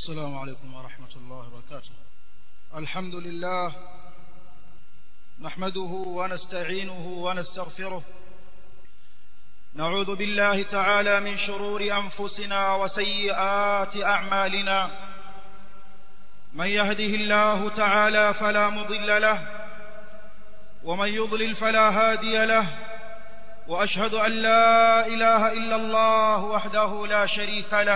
السلام عليكم ورحمة الله وبركاته الحمد لله نحمده ونستعينه ونستغفره نعوذ بالله تعالى من شرور أنفسنا وسيئات أعمالنا من يهده الله تعالى فلا مضل له ومن يضلل فلا هادي له وأشهد أن لا إله إلا الله وحده لا شريك له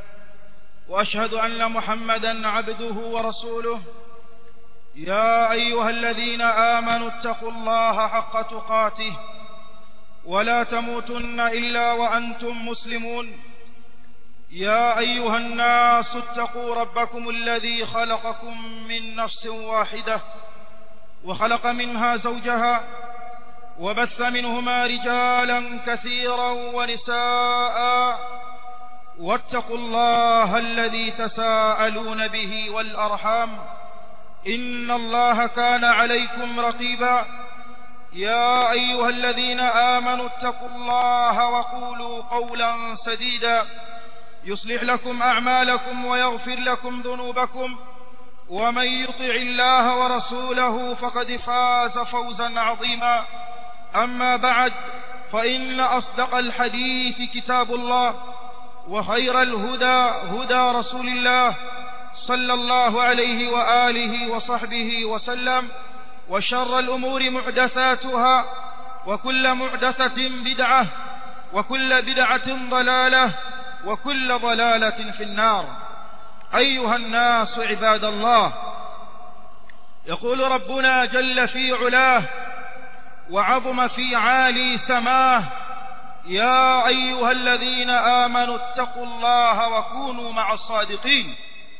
وأشهد أن محمدا عبده ورسوله يا أيها الذين آمنوا اتقوا الله حق تقاته ولا تموتن إلا وأنتم مسلمون يا أيها الناس اتقوا ربكم الذي خلقكم من نفس واحدة وخلق منها زوجها وبث منهما رجالا كثيرا ونساء واتقوا الله الذي تساءلون به والأرحام إن الله كان عليكم رقيبا يا أيها الذين آمنوا اتقوا الله وقولوا قولا سديدا يصلح لكم أعمالكم ويغفر لكم ذنوبكم ومن يطع الله ورسوله فقد فاز فوزا عظيما أما بعد فإن أصدق الحديث كتاب الله وخير الهدى هدى رسول الله صلى الله عليه وآله وصحبه وسلم وشر الأمور محدثاتها وكل محدثة بدعة وكل بدعة ضلالة وكل ضلالة في النار أيها الناس عباد الله يقول ربنا جل في علاه وعظم في عالي سماه يا أيها الذين آمنوا اتقوا الله وكونوا مع الصادقين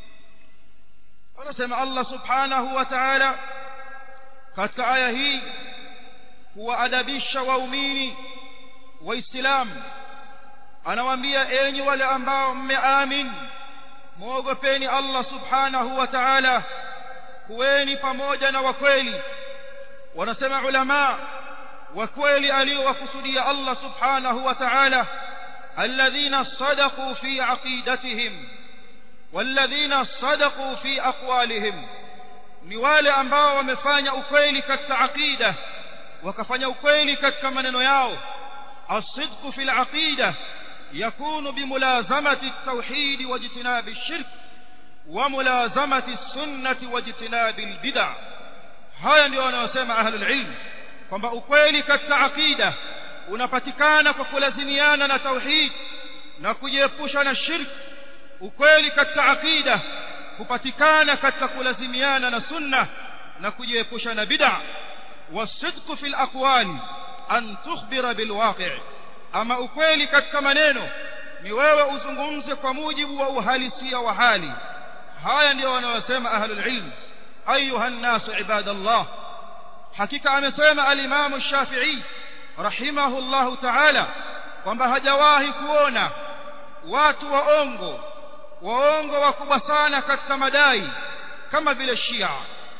anasema Allah subhanahu wa ta'ala katika aya hii kuwaadabisha waumini waislamu anawaambia enyi wale ambao mmeamin muogopeni Allah subhanahu wa ta'ala kuweni pamoja na wakweli wanasema ulama wakweli aliowakusudia Allah subhanahu wa ta'ala alladhina sadaqu fi aqidatihim والذين صدقوا في أقوالهم ni wale ambao wamefanya ukweli katika aqida wakafanya ukweli katika maneno yao الصدق في العقيدة يكون بملازمة التوحيد واجتناب الشرك وملازمة السنة واجتناب البدع haya ndio wanayosema ahlul ilm kwamba ukweli katika aqida unapatikana kwa kulazimiana na tauhid na kujiepusha na shirki ukweli katika aqida hupatikana katika kulazimiana na sunna na kujiepusha na bid'a wasidqu fil aqwali an tukhbira bil waqi' ama ukweli katika maneno ni wewe uzungumze kwa mujibu wa uhalisia wa hali haya ndio wanayosema ahlul ilm ayuha an-nas ibadallah hakika amesema al-imam shafi'i rahimahullahu ta'ala kwamba hajawahi kuona watu waongo waongo wakubwa sana katika madai kama vile Shia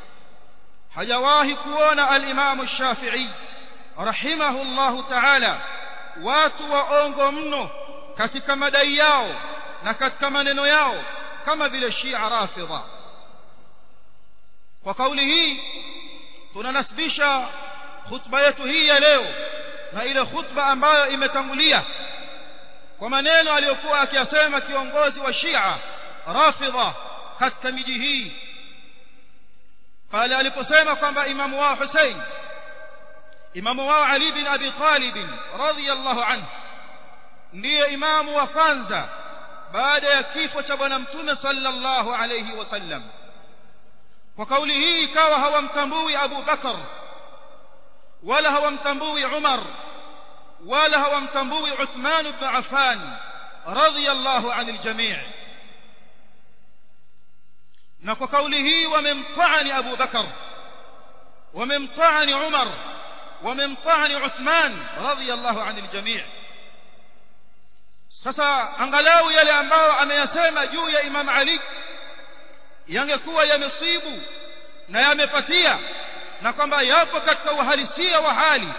hajawahi kuona al-Imam Shafi'i rahimahullahu ta'ala watu waongo mno katika madai yao na katika maneno yao kama vile Shia Rafidha kwa kauli hii tunanasibisha khutba yetu hii ya leo na ile khutba ambayo imetangulia kwa maneno aliyokuwa akiyasema kiongozi wa Shia Rafidha katika miji hii pale aliposema kwamba imamu wao Hussein imamu wao Ali bin Abi Talib radhiyallahu anhu ndiye imamu wa kwanza baada ya kifo cha bwana mtume sallallahu alayhi wasallam kwa kauli hii ikawa hawamtambui Abu Bakar wala hawamtambui Umar wala hawamtambui Uthman ibn Affan radhiyallahu anil jami' na kwa kauli hii wamemtaani Abu Bakar wamemtaani Umar wamemtaani Uthman radhiyallahu anil jami' sasa angalau yale ambayo ameyasema juu ya Imam Ali yangekuwa yamesibu na yamepatia na kwamba yapo katika uhalisia wa hali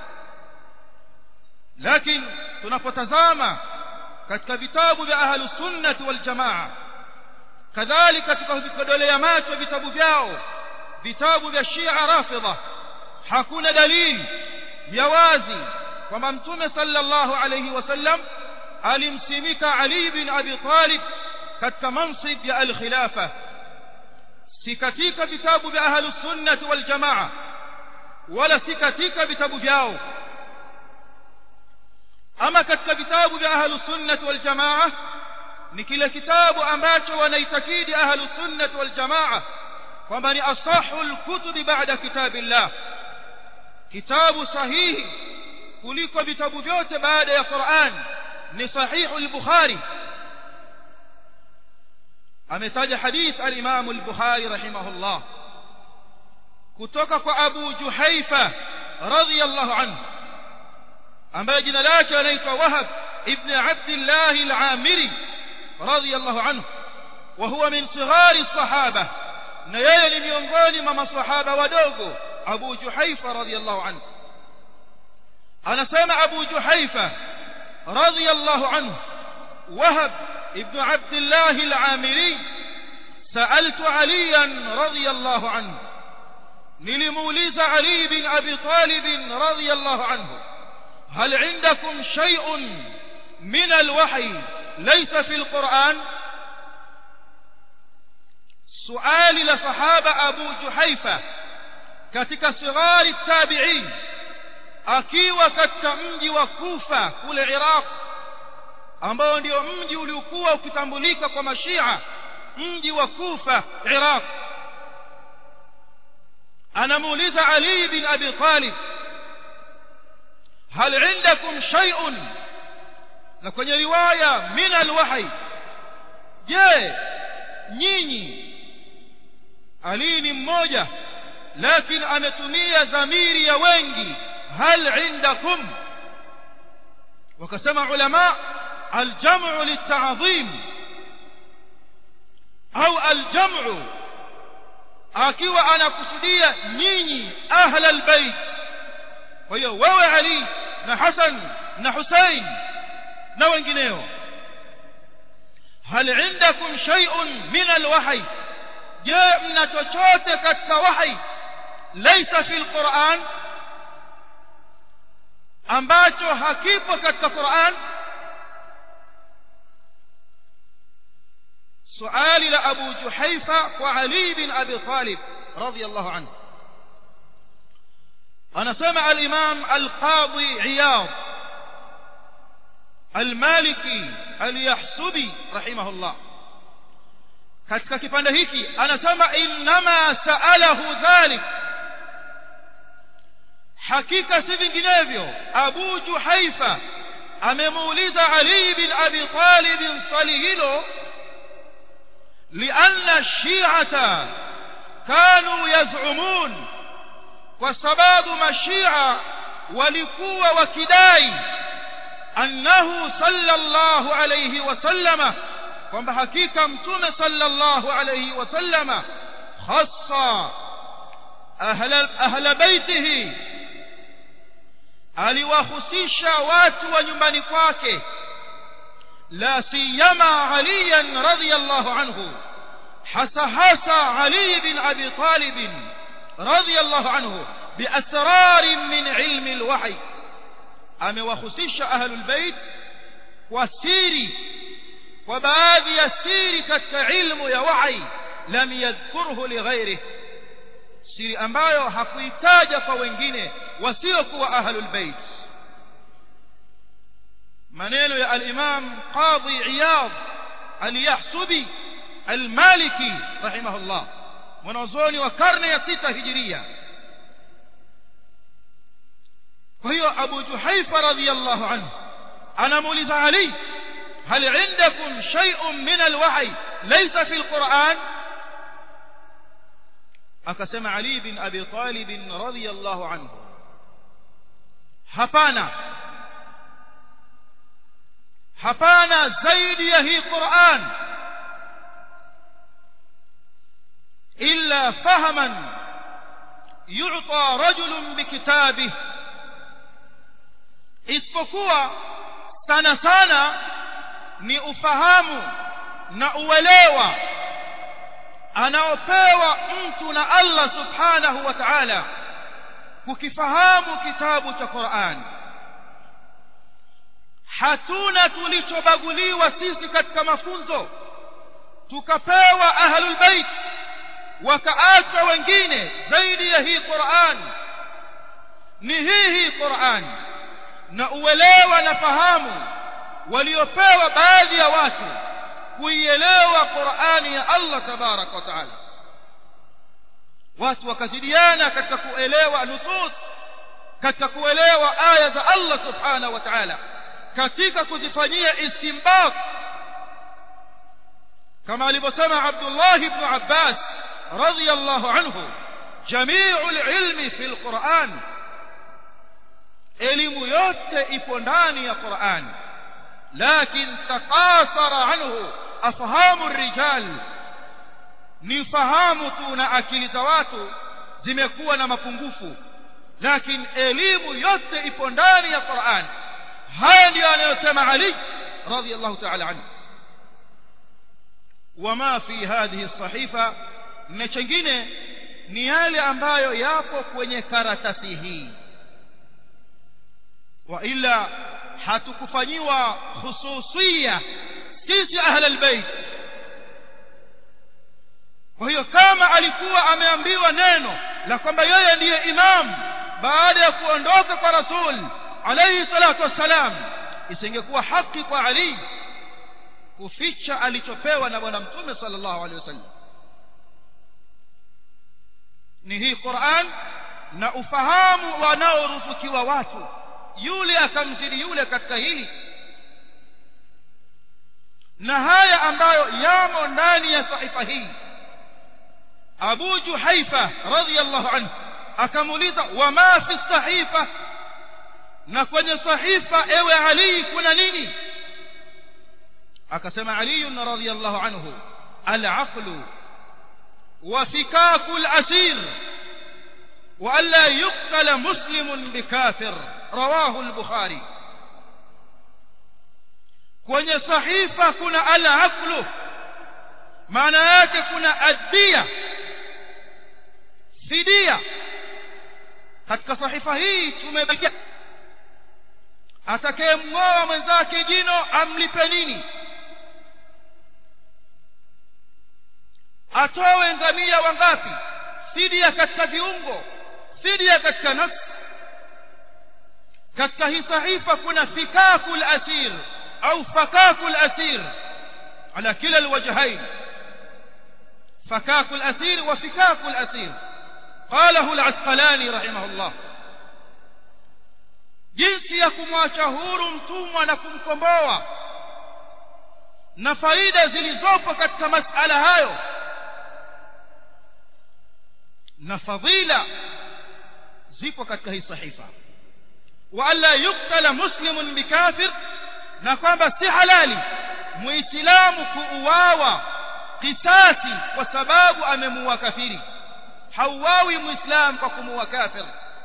lakini tunapotazama katika vitabu vya ahlus sunnah wal jamaa kadhalika tukavikodolea macho vitabu vyao vitabu vya Shia Rafidha hakuna dalili ya wazi kwamba mtume sallallahu alayhi wasallam alimsimika Ali bin Abi Talib katika mansib ya al-khilafa si katika vitabu vya ahlus sunnah wal jamaa wala si katika vitabu vyao ama katika vitabu vya ahlus sunnah wal jamaa ni kile kitabu ambacho wanaitakidi ahlus sunnah wal jamaa kwamba ni asahul kutubi baada kitabillah kitabu sahihi kuliko vitabu vyote baada ya Qur'an ni sahihu al-Bukhari ametaja hadith al-Imam al-Bukhari rahimahullah kutoka kwa Abu Juhaifa radhiyallahu anhu ambaye jina lake anaitwa Wahab ibn Abdullah al-Amiri radhiyallahu anhu wa huwa min sighari as-sahaba na yeye ni miongoni mwa masahaba wadogo Abu Juhaifa radhiyallahu anhu anasema Abu Juhaifa radhiyallahu anhu Wahab ibn Abdullah al-Amiri سألت عليا رضي الله عنه نلمولز علي بن أبي طالب رضي الله عنه هل عندكم شيء من الوحي ليس في القرآن سؤال لصحابة أبو جحيفة katika sigari tabi'in akiwa katika mji wa Kufa kule Iraq ambao ndio mji uliokuwa ukitambulika kwa mashia mji wa Kufa Iraq anamuuliza Ali bin Abi Talib hal indakum shay'un na kwenye riwaya min alwahi je nyinyi Ali ni mmoja lakini ametumia dhamiri ya wengi hal indakum wakasema ulama الجمع للتعظيم au aljam'u akiwa anakusudia nyinyi ahla albayt kwa hiyo wewe Ali na Hassan na Hussein na wengineo hal indakum shay'un min alwahy je mna chochote katika wahi laysa fil Qur'an ambacho hakipo katika Qur'an سؤال لأبو جحيفة وعلي بن أبي طالب رضي الله عنه أنا سمع الإمام القاضي عياض المالكي اليحسبي رحمه الله katika kipande hiki anasema innama saalahu dhalik hakika si vinginevyo abu juhaifa amemuuliza ali bin abi talib swali hilo لأن الشيعة كانوا يزعمون وسباب مشيعة ولكوا وكداي أنه صلى الله عليه وسلم kwamba hakika mtume sallallahu alayhi wasallama khassa ahla ahla baitihi aliwahusisha watu wa nyumbani kwake لا سيما عليا رضي الله عنه حس حس علي بن أبي طالب رضي الله عنه بأسرار من علم الوحي أم وخسش أهل البيت وسيري وبعض يسيري كالعلم يا وحي لم يذكره لغيره siri ambayo hakuitaja kwa wengine wasiokuwa ahlul bait maneno ya al-Imam Qadhi Iyad al-Yahsubi al-Maliki rahimahullah mwanazuoni wa karne ya sita hijiria kwa hiyo Abu Juhaifa radhiyallahu anhu anamuuliza Ali هل عندكم شيء من الوحي ليس في القرآن akasema Ali bin Abi Talib radhiyallahu anhu hapana hapana zaidi ya hii Qur'an illa fahaman yu'ta rajulun bikitabihi isipokuwa sana sana ni ufahamu na uelewa anaopewa mtu na Allah subhanahu wa ta'ala kukifahamu kitabu cha Qur'an hatuna tulichobaguliwa sisi katika mafunzo tukapewa ahlul bait wakaachwa wengine zaidi ya hii Qur'an ni hii hii Qur'an na uelewa na fahamu waliopewa baadhi ya watu kuielewa Qur'ani ya Allah tabarak wa taala watu wakazidiana katika kuelewa nusus katika kuelewa aya za Allah subhanahu wa ta'ala katika kuzifanyia istinbat kama alivyosema Abdullah ibn Abbas radiyallahu anhu jami'u al-ilmi fi al-Qur'an elimu yote ipo ndani ya Qur'an lakin taqasara anhu afhamu rijal ni fahamu tu na akili za watu zimekuwa na mapungufu lakini elimu yote ipo ndani ya Qur'an haya ndio anayosema Ali radiyallahu ta'ala anhu wama fi hadhihi as-sahifa na chengine ni yale ambayo yapo kwenye karatasi hii wa ila hatukufanyiwa hususia sisi ahla albayt kwa hiyo kama alikuwa ameambiwa neno la kwamba yeye ndiye imam baada ya kuondoka kwa rasul alayhi salatu wassalam isingekuwa haki kwa ali kuficha alichopewa na bwana mtume sallallahu alaihi wasallam ni hii Qur'an na ufahamu wanaoruzukiwa watu yule akamzidi yule katika hili na haya ambayo yamo ndani ya sahifa hii Abu Juhaifa radhiyallahu anhu akamuuliza wama fi sahifa na kwenye sahifa ewe Ali kuna nini akasema Ali radhiyallahu anhu al-aqlu wa fikaku al-asir wa alla yuqtala muslimun bikafir rawahu al-bukhari kwenye sahifa kuna al-aqlu maana yake kuna addia fidia katika sahifa hii tumebakia atakayemng'oa mwenzake jino amlipe nini atowe ngamia wangapi fidia katika viungo fidia katika nafsi katika hii sahifa kuna fikakul asir au fakakul asir ala kila alwajhain فكاك الأسير وفكاك الأسير قاله العسقلاني رحمه الله jinsi ya kumwacha huru mtumwa na kumkomboa na faida zilizopo katika masala hayo na fadhila zipo katika hii sahifa wa alla yuktala muslimun bikafir na kwamba si halali muislamu kuuawa kisasi kwa sababu amemuua kafiri hauawi muislam kwa kumuua kafir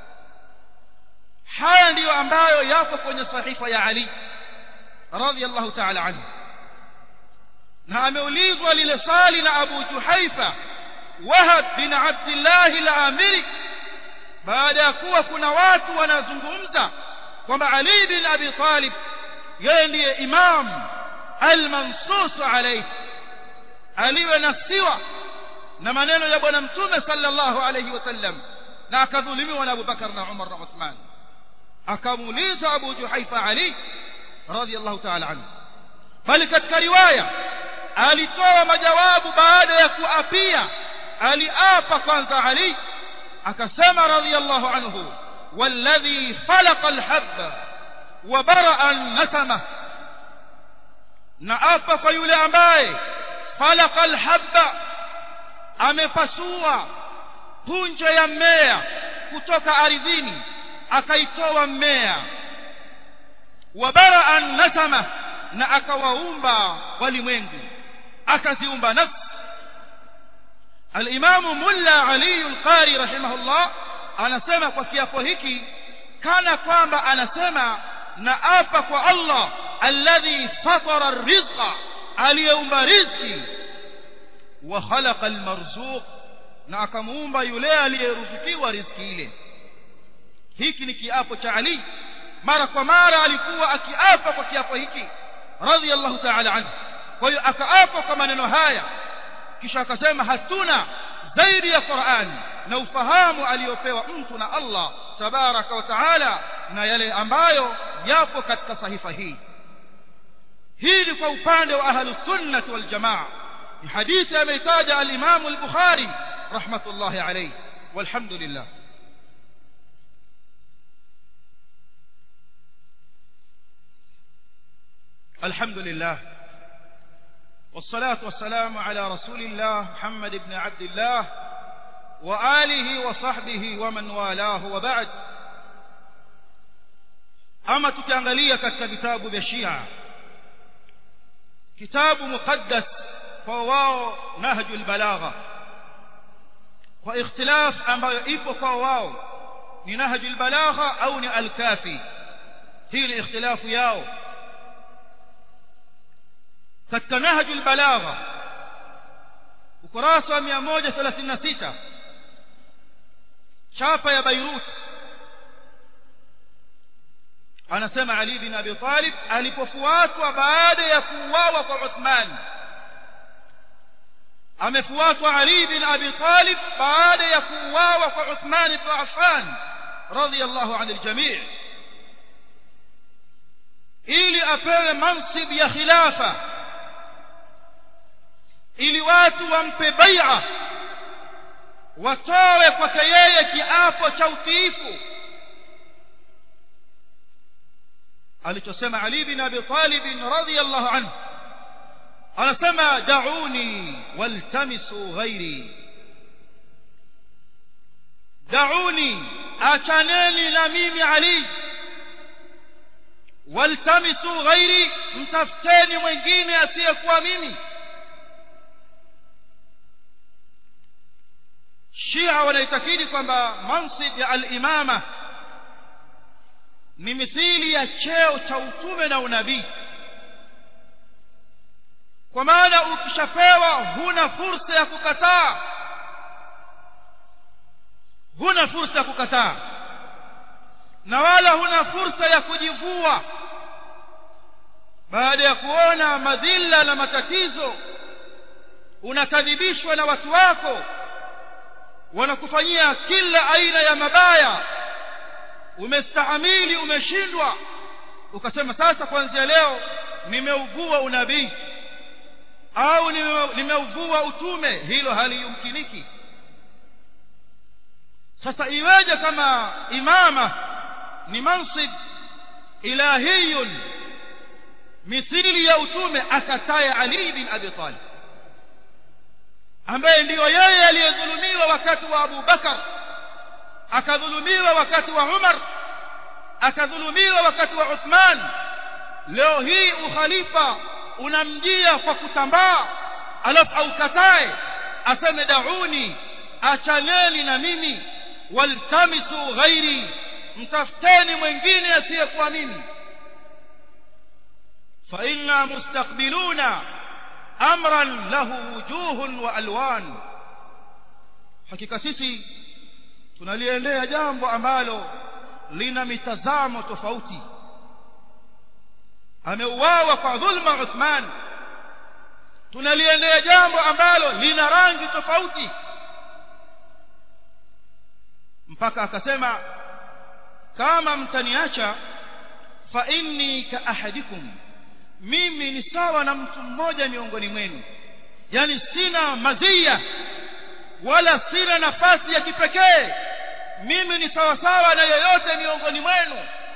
haya ndiyo ambayo yapo kwenye sahifa ya Ali radhiallahu ta'ala anhu na ameulizwa lile swali na Abu Juhaifa Wahab bin Abdullah al-Amiri baada ya kuwa kuna watu wanazungumza kwamba Ali bin Abi Talib yeye ndiye imam al-mansus alayhi aliwe nafsiwa na maneno ya bwana mtume sallallahu alayhi wasallam na akadhulumiwa na Abu Bakar na Umar na Uthman akamuuliza Abu Juhaifa Ali radhiallahu ta'ala anhu bali katika riwaya alitoa majawabu baada ya kuapia aliapa kwanza Ali akasema radhiallahu anhu والذي فلق الحب وبرأ النسمة naapa kwa yule ambaye falaka alhabba amepasua punje ya mmea kutoka ardhini akaitoa mmea wabaraa nasama na akawaumba walimwengu akaziumba nafsi alimamu mulla ali alqari rahimahullah anasema kwa kiapo hiki kana kwamba anasema na apa kwa Allah alladhi fatara rizqa aliyeumba riziki wa khalaqa almarzuq na akamuumba yule aliyeruzukiwa riziki ile hiki ni kiapo cha Ali mara kwa mara alikuwa akiapa kwa kiapo hiki radhiallahu ta'ala anhu kwa hiyo akaapa kwa maneno haya kisha akasema hatuna zaidi ya Qur'an na ufahamu aliyopewa mtu na Allah tabaraka wa taala na yale ambayo yapo katika sahifa hii hili kwa upande wa ahlus sunnah wal jamaa ni hadithi ameitaja al-Imam al-Bukhari rahmatullahi alayhi walhamdulillah الحمد لله والصلاة والسلام على رسول الله محمد بن عبد الله وآله وصحبه ومن والاه وبعد أما تكانغلية كتاب بشيعة كتاب مقدس فواو نهج البلاغة واختلاف أما يئب فواو نهج البلاغة أو الكافي هي الاختلاف ياو katika nahjul balagha ukurasa wa 136 chapa ya Beirut anasema Ali bin Abi Talib alipofuatwa baada ya kuuawa kwa Uthman amefuatwa Ali bin Abi Talib baada ya kuuawa kwa Uthman ibn Affan radiyallahu anil jami' ili apewe mansib ya khilafa ili watu wampe bai'a watoe kwake yeye kiapo cha utiifu alichosema Ali bin Abi Talib radhiyallahu anhu anasema da'uni waltamisu ghairi da'uni achaneni na mimi Ali waltamisu ghairi mtafuteni mwingine asiyekuwa mimi Shia wanaitakidi kwamba mansib ya al-imama ni mithili ya cheo cha utume na unabii kwa maana ukishapewa huna fursa ya kukataa huna fursa ya kukataa na wala huna fursa ya kujivua baada ya kuona madhila na matatizo unakadhibishwa na watu wako wanakufanyia kila aina ya mabaya umestahamili umeshindwa ukasema sasa kuanzia leo nimeuvua unabii au nimeuvua utume hilo haliyumkiniki sasa iweje kama imama ni mansib ilahiyun mithili ya utume akataye Ali bin Abi Talib ambaye ndiyo yeye aliyedhulumiwa wakati wa Abu Bakar akadhulumiwa wakati wa Umar akadhulumiwa wakati wa Uthman leo hii ukhalifa unamjia kwa kutambaa alafu aukatae aseme dauni achaneni na mimi waltamisu ghairi mtafuteni mwingine asiyekuwa mimi fa inna mustaqbiluna amran lahu wujuhun wa alwan hakika sisi tunaliendea jambo ambalo lina mitazamo tofauti ameuawa kwa dhulma Uthman tunaliendea jambo ambalo lina rangi tofauti mpaka akasema kama mtaniacha fa inni ka ahadikum mimi ni sawa na mtu mmoja miongoni mwenu yani sina mazia wala sina nafasi ya kipekee mimi ni sawa sawa na yoyote miongoni mwenu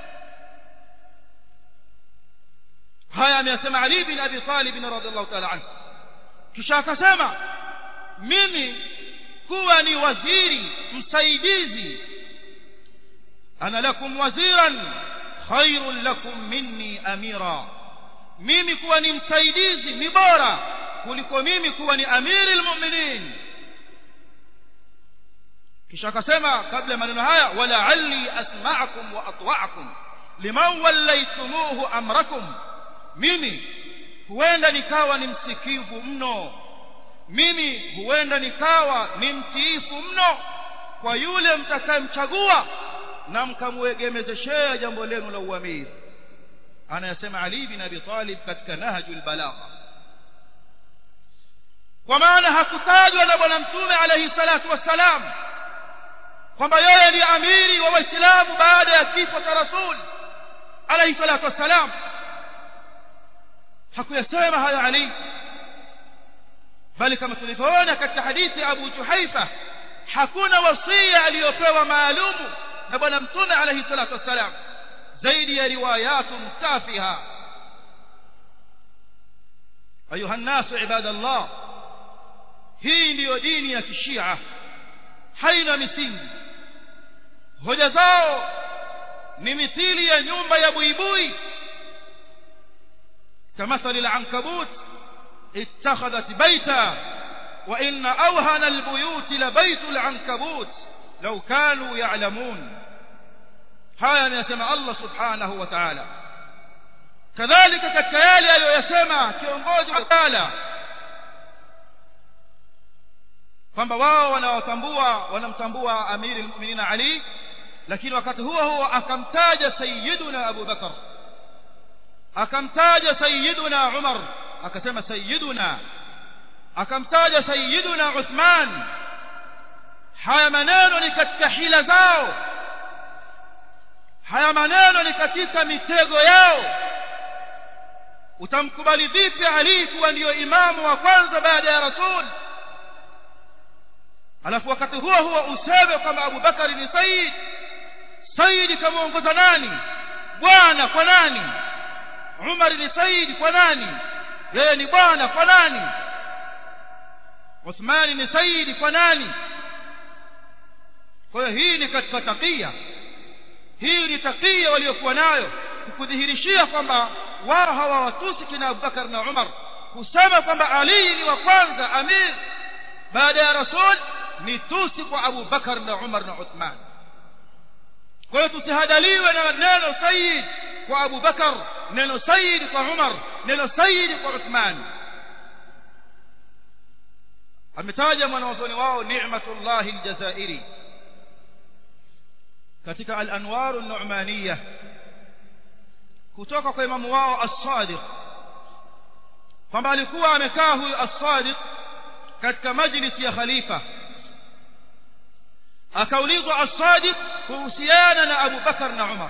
haya ameyasema Ali bin Abi Talib radhiallahu ta'ala anhu kisha akasema mimi kuwa ni waziri msaidizi ana lakum waziran khairun lakum minni amira mimi kuwa ni msaidizi ni bora kuliko mimi kuwa ni amiri almu'minin kisha akasema kabla ya maneno haya wala'alli asma'akum wa atwa'akum liman wallaytumuhu amrakum mimi huenda nikawa ni msikivu mno mimi huenda nikawa ni mtiifu mno kwa yule mtakayemchagua na mkamwegemezeshea jambo lenu la uamiri anayasema Ali bin Abi Talib katika Nahjul Balagha kwa maana hakutajwa na bwana mtume alayhi salatu wassalam kwamba yeye ni amiri wa waislamu baada ya kifo cha rasul alayhi salatu wassalam hakuyasema hayo Ali bali kama tulivyoona katika hadithi ya Abu Juhaifa hakuna wasia aliyopewa maalumu na bwana mtume alayhi salatu wassalam zaidi ya riwayatun tafiha ayuha nnasu ibadallah hii ndiyo dini ya kishia haina misingi hoja zao ni mithili ya nyumba ya buibui كمثل العنكبوت اتخذت بيتا وإن أوهن البيوت لبيت العنكبوت لو كانوا يعلمون haya anayasema Allah subhanahu wa ta'ala kadhalika katika yale aliyoyasema kiongozi wa tala kwamba wao wanawatambua wanamtambua amiri almu'minin Ali lakini wakati huo huo akamtaja sayyiduna Abu Bakar akamtaja sayyiduna Umar akasema sayyiduna akamtaja sayyiduna Uthman haya maneno ni katika hila zao haya maneno ni katika mitego yao utamkubali vipi Ali kuwa ndiyo imamu wa kwanza baada ya rasul alafu wakati huo huo useme kwamba Abu Bakari ni sayyid sayyid kamuongoza nani bwana kwa nani Umar ni sayyid kwa nani yeye ni bwana kwa nani Uthmani ni sayyid kwa nani kwa hiyo hii ni katika takia hii ni takia waliokuwa nayo kukudhihirishia kwamba wao hawawatusi kina Abubakar na Umar kusema kwamba Ali ni wa kwanza amir baada ya rasul ni tusi kwa Abu Bakar na Umar na Uthman kwa hiyo tusihadaliwe na neno sayyid kwa Abu Bakar neno sayyid kwa Umar neno sayyid kwa Uthman ametaja mwanawazoni wao Ni'matullah al-Jazairi katika al-Anwar an-Nu'maniyah kutoka kwa imamu wao as-Sadiq kwamba alikuwa amekaa huyu as-Sadiq katika majlisi ya khalifa akaulizwa as-Sadiq kuhusiana na Abu Bakar na Umar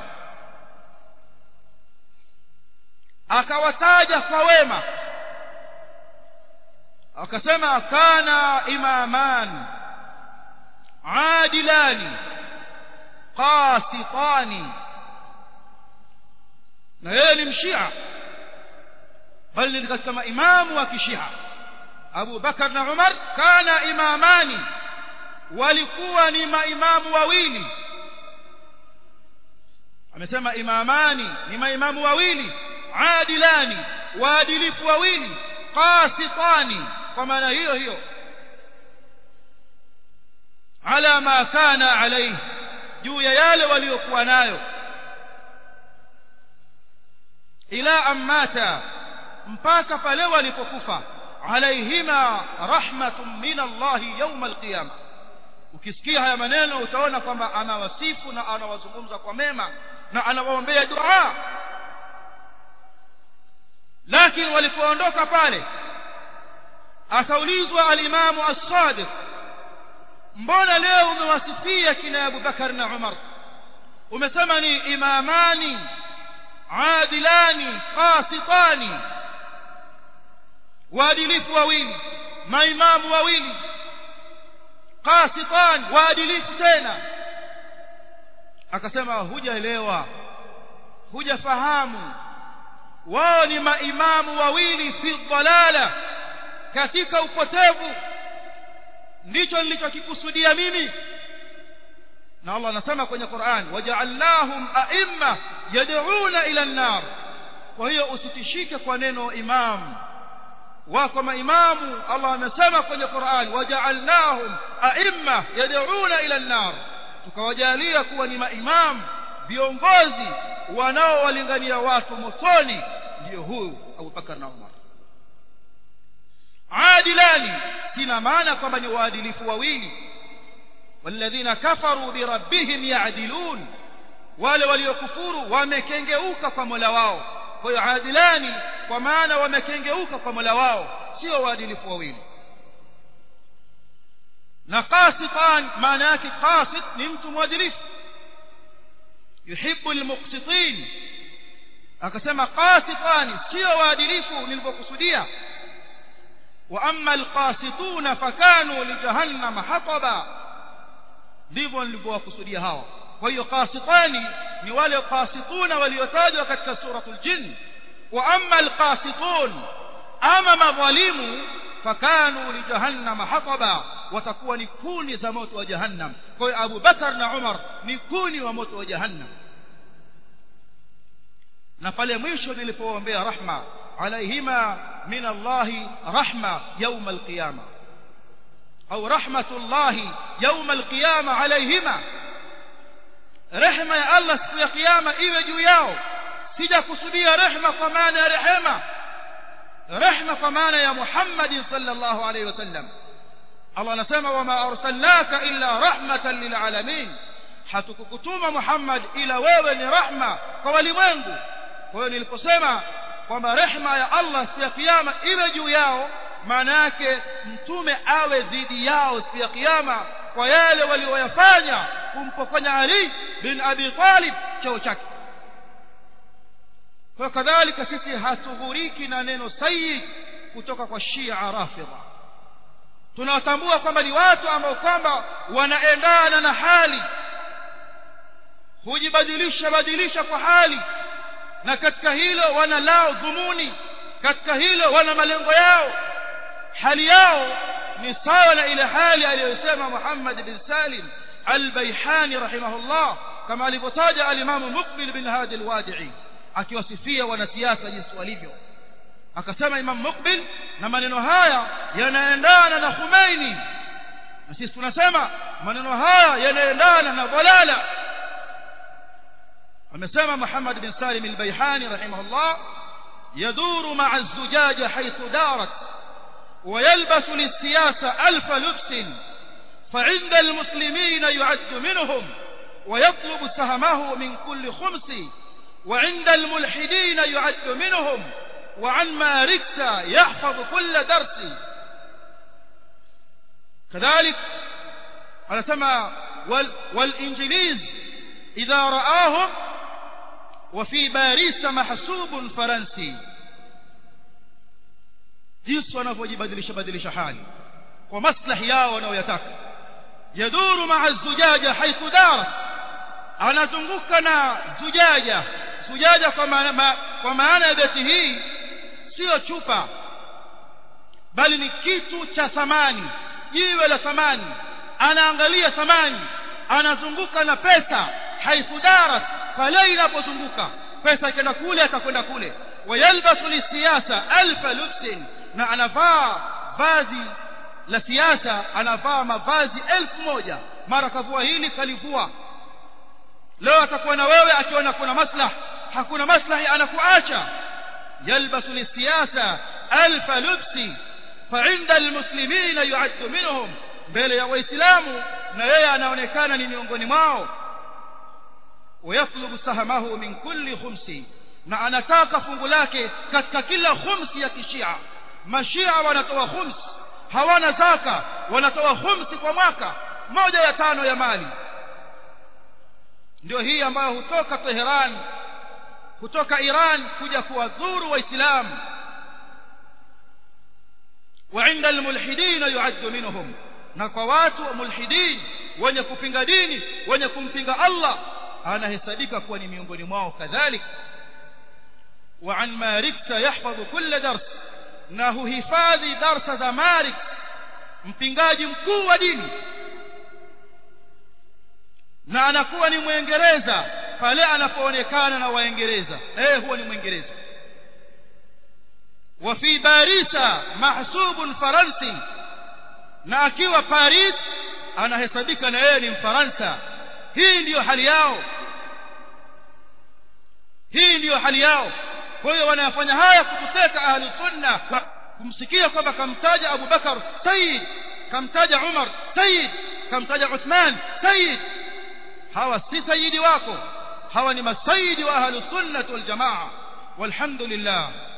akawataja kwa wema akasema kana imaman adilani qasitani na yeye ni mshia bali ni katika maimamu wa kishia Abu Bakar na Umar kana imamani walikuwa ni maimamu wawili amesema imamani ni maimamu wawili adilani waadilifu wawili qasitani kwa maana hiyo hiyo ala ma kana alayhi juu ya yale waliokuwa nayo ila ammata mpaka pale walipokufa alaihima rahmatun min Allah yawm alqiyama ukisikia haya maneno utaona kwamba anawasifu na anawazungumza kwa mema na anawaombea dua lakini walipoondoka pale akaulizwa alimamu as-sadiq mbona leo umewasifia kina Abu Bakar na Umar umesema ni imamani adilani qasitani waadilifu wawili maimamu wawili qasitan waadilifu tena akasema hujaelewa hujafahamu wao ni maimamu wawili fi dhalala katika upotevu ndicho nilichokikusudia mimi na Allah anasema kwenye Qur'an waja'alnahum a'imma yad'una ila an-nar kwa hiyo usitishike kwa neno imam wako maimamu Allah amesema kwenye Qur'an waja'alnahum a'imma yad'una ila an-nar tukawajalia kuwa ni maimamu viongozi wanaowalingania watu motoni ndio huyu Abu Bakar na Umar adilani sina maana kwamba ni waadilifu wawili walladhina kafaru birabbihim ya'dilun wale waliokufuru wamekengeuka kwa Mola wao kwa hiyo adilani kwa maana wamekengeuka kwa Mola wao sio waadilifu wawili na qasitan maana yake qasit ni mtu mwadilifu yuhibbu almuqsitin akasema qasitani sio waadilifu nilivyokusudia wa amma alqasituna fakanu lijahannama hataba ndivyo nilivyowakusudia hawa kwa hiyo qasitani ni wale qasituna waliotajwa katika suratul jinn wa amma alqasitun ama madhalimu fakanu lijahannama hataba watakuwa ni kuni za moto wa jahannam kwa hiyo Abu Bakar na Umar ni kuni wa moto wa jahannam na pale mwisho nilipoombea rahma alaihima min Allah rahma يوم القيامه au rahmatullahi يوم القيامه alaihima rehma ya Allah siku ya kiyama iwe juu yao sija kusudia rehma kwa maana ya rehema rehma kwa maana ya Muhammad sallallahu alaihi wasallam Allah anasema wama arsalnaka illa rahmatan lilalamin hatukukutuma Muhammad ila wewe ni rahma kwa walimwengu kwa hiyo niliposema kwamba rehma ya Allah siku ya kiyama iwe juu yao maana yake mtume awe dhidi yao siku ya kiyama kwa yale walioyafanya kumpokonya Ali bin Abi Talib cheo chake kwa kadhalika sisi hatughuriki na neno sayyid kutoka kwa Shia Rafidha tunawatambua kwamba ni watu ambao kwamba wanaendana na hali hujibadilisha badilisha kwa hali na katika hilo wana lao dhumuni katika hilo wana malengo yao hali yao ni sawa na ile hali aliyosema Muhammad bin Salim al-Baihani rahimahullah kama alivyotaja al-Imam Muqbil bin Hadi al-Wadi'i akiwasifia wanasiasa jinsi walivyo akasema Imam Muqbil na maneno haya yanaendana na Khomeini na sisi tunasema maneno haya yanaendana na dalala amesema Muhammad bin Salim al-Baihani rahimahullah يدور مع الزجاج حيث دارت ويلبس للسياسة ألف لبس فعند المسلمين يعد منهم ويطلب سهمه من كل خمس وعند الملحدين يعد منهم وعن ماركس يحفظ كل درس كذلك على سما وال والإنجليز إذا رآهم وفي باريس محسوب فرنسي jinsi wanavyojibadilisha badilisha hali kwa maslahi yao wanaoyataka yaduru maa zujaja haithu darat anazunguka na zujaja zujaja kwa maana ma, kwa maana ya beti hii sio chupa bali ni kitu cha thamani jiwe la thamani anaangalia thamani anazunguka na pesa haithu darat pale inapozunguka pesa ikienda kule atakwenda kule wayalbasu lisiasa alfa lubsin na anavaa vazi la siasa anavaa mavazi elfu moja mara kavua hili kalivua leo atakuwa na wewe akiona kuna maslah hakuna maslahi anakuacha yalbasu lisiasa alfa lubsi فعند المسلمين يعد منهم mbele ya waislamu na yeye anaonekana ni miongoni mwao ويطلب سهمه من كل خمس na anataka fungu lake katika kila khumsi ya kishia mashia wanatoa khums hawana zaka wanatoa khumsi kwa mwaka moja ya tano ya mali ndio hii ambayo hutoka Teheran kutoka Iran kuja kuwadhuru waislamu وعند الملحدين يعد منهم na kwa watu wa mulhidin wenye kupinga dini wenye kumpinga Allah anahesabika kuwa ni miongoni mwao kadhalika وعن مارك يحفظ كل درس na huhifadhi darsa za Marik mpingaji mkuu wa dini na anakuwa ni mwingereza pale anapoonekana na waingereza eh huwa ni mwingereza wa fi barisa mahsubun faransi na akiwa paris anahesabika na yeye ni mfaransa hii ndiyo hali yao hii ndiyo hali yao kwa hiyo wanayafanya haya kututeka ahli sunna kumsikia kwamba kamtaja Abu Bakar sayyid kamtaja Umar sayyid kamtaja Uthman sayyid hawa si sayyidi wako hawa ni masayidi wa ahlus sunnah wal jamaa walhamdulillah